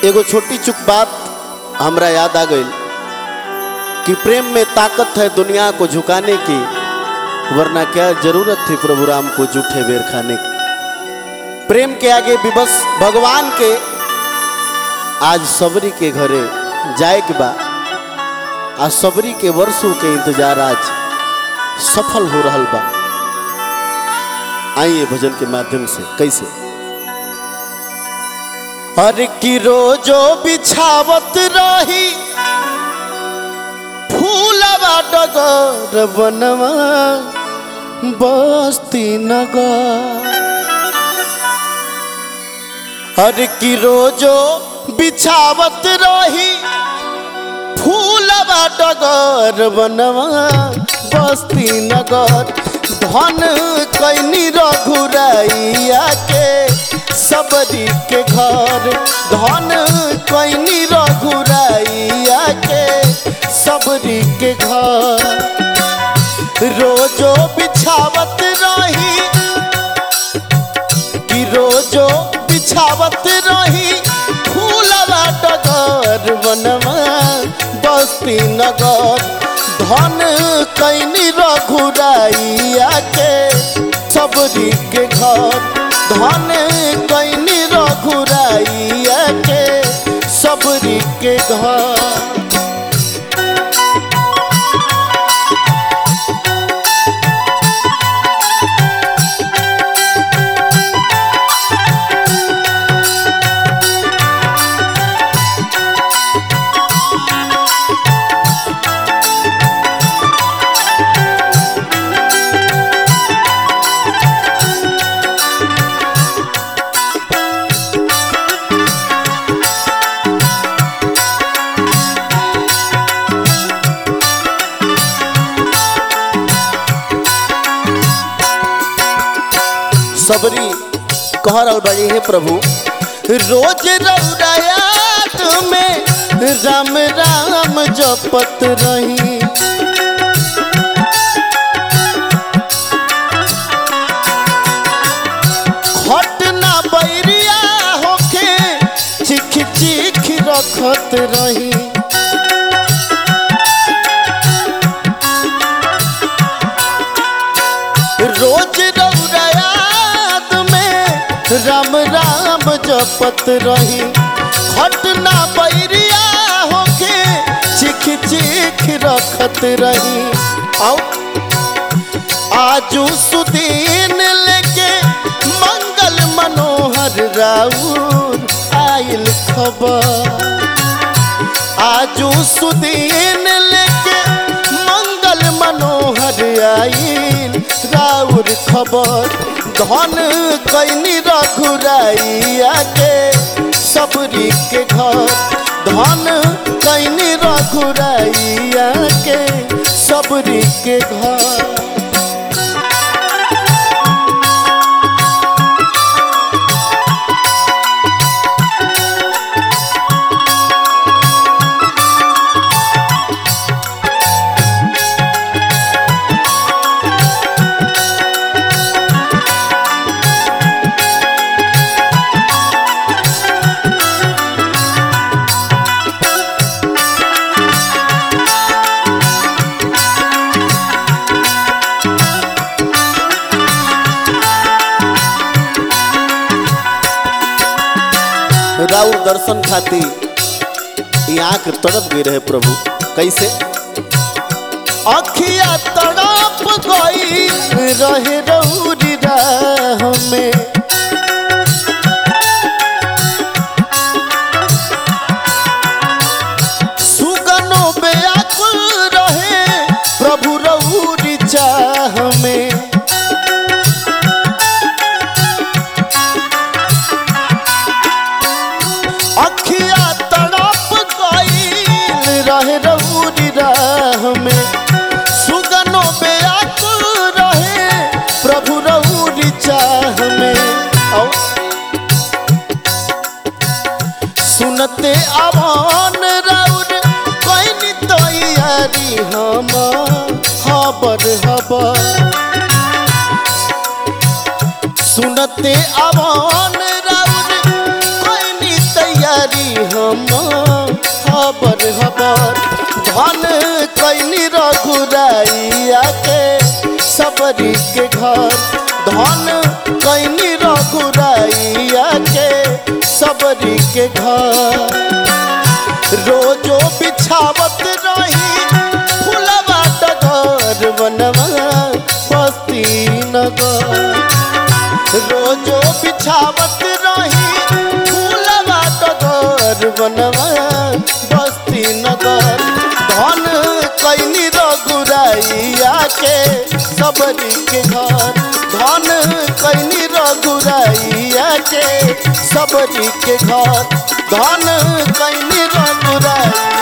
एगो छोटी चुक बात हमरा याद आ गई कि प्रेम में ताकत है दुनिया को झुकाने की वरना क्या जरूरत थी प्रभु राम को जूठे बेर खाने की प्रेम के आगे विवश भगवान के आज सबरी के घरे जाए के बा आज सबरी के वर्षों के इंतजार आज सफल हो रहा बा आइए भजन के माध्यम से कैसे हर की रोजो बिछावत रही फूलवा डगर बनवा बस्ती नगर हर की रोजो बिछावत रही फूलवा डगर बनवा बस्ती नगर धन कैनी रघुरैया के सबरी के घर धन कैनी रघुरैया के सबरी के घर रोजो बिछावत रही कि रोजो बिछावत रही फूलवा डगर बनवा बस्ती नगर धन कैनी रघुरैया के सबरी के घर धन कैनी रघुरैया के सबरी के घर सबरी कह रहल बाड़ी हे प्रभु रोज रौरायात में राम राम जपत रही खट ना बैरिया होके चिख चिख रखत रही रोज रौरायात में राम राम जपत रही खटना बैरिया होके चिख चिख रखत रही आओ आजू सुदीन लेके मंगल मनोहर राउर आयल खबर आजू सुदीन लेके मंगल मनोहर आइल राउर खबर धन कैनी रघुराइया के सबरी के घर धन कैनी रघुराइया के सबरी के घर राउर दर्शन खातिर यहाँ के तड़प गए रहे प्रभु कैसे अखिया तड़प गई रहे रौरी राह में सुगनो बेअकुल रहे प्रभु रौरी चाह में अखिया तड़प गईल रहे रौरी राह में सुगनो बेअकुल रहे प्रभु रौरी चाह में औ सुनते अमान राउर कैनी तैयारी हम हबर हबर सुनते अमान राउर कैनी तैयारी हम रघुराइया के सबरी के घर धन कैनी रघुराइया के सबरी के घर रोजो बिछावत रही फुलवा डगर बनवा बस्ती नगर रोजो बिछावत रही फूलवा डगर बनवा बस्ती नगर धन कैनी रघुराइया के सबरी के घर धन कैनी रघुराइया के सबरी के घर धन कैनी रघुराइया